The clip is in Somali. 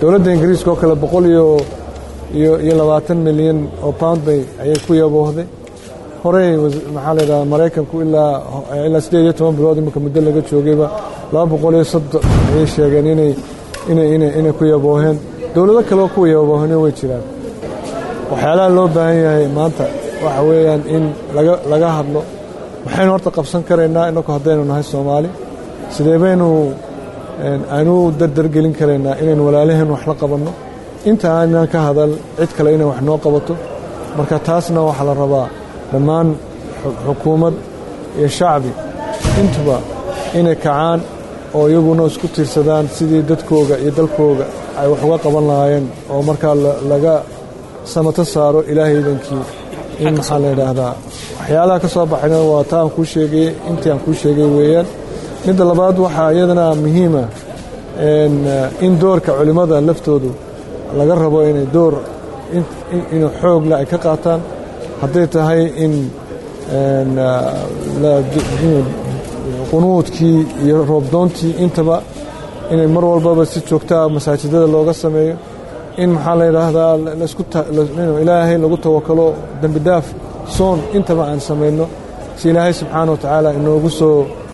dowladda ingiriiska oo kale boqol iyo iyo labaatan milyan oo pound bay ayay ku yaboohday horey maxaa la yidhahdaa maraykanku ilaa ilaa siddeed iyo toban bilood iminka muddo laga joogayba laba boqol iyo soddon ayay sheegeen inay inay inay inay ku yabooheen dowlado kale oo ku yaboohene way jiraan waxyaalaha loo baahan yahay maanta waxa weeyaan in laga laga hadlo maxaynu horta qabsan karaynaa inaku haddaynu nahay soomaali sidee baynu aynu dardargelin karaynaa inaynu walaalaheen wax la qabanno inta aanan ka hadal cid kale inay wax noo qabato marka taasna waxaa la rabaa dhammaan xukuumad iyo shacbi intuba inay kacaan oo iyaguna isku tiirsadaan sidii dadkooga iyo dalkooga ay wax uga qaban lahaayeen oo markaa laga samato saaro ilaahaydankii in maxaa la yidhaahdaa waxyaalaha ka soo baxayna waa ta aan kuu sheegay intii aan kuu sheegay weeyaan midda labaad waxaa iyadana muhiima in doorka culimmada laftoodu laga rabo inay door inuu xoogle ay ka qaataan hadday tahay in qunuudkii iyo roobdoontii intaba inay mar walbaba si joogtaa masaajidada looga sameeyo in maxaa la yidhaahdaa ilaahay lagu tawakalo dembi dhaaf soon intaba aan samayno si ilaahay subxaana wa tacaala inoogu soo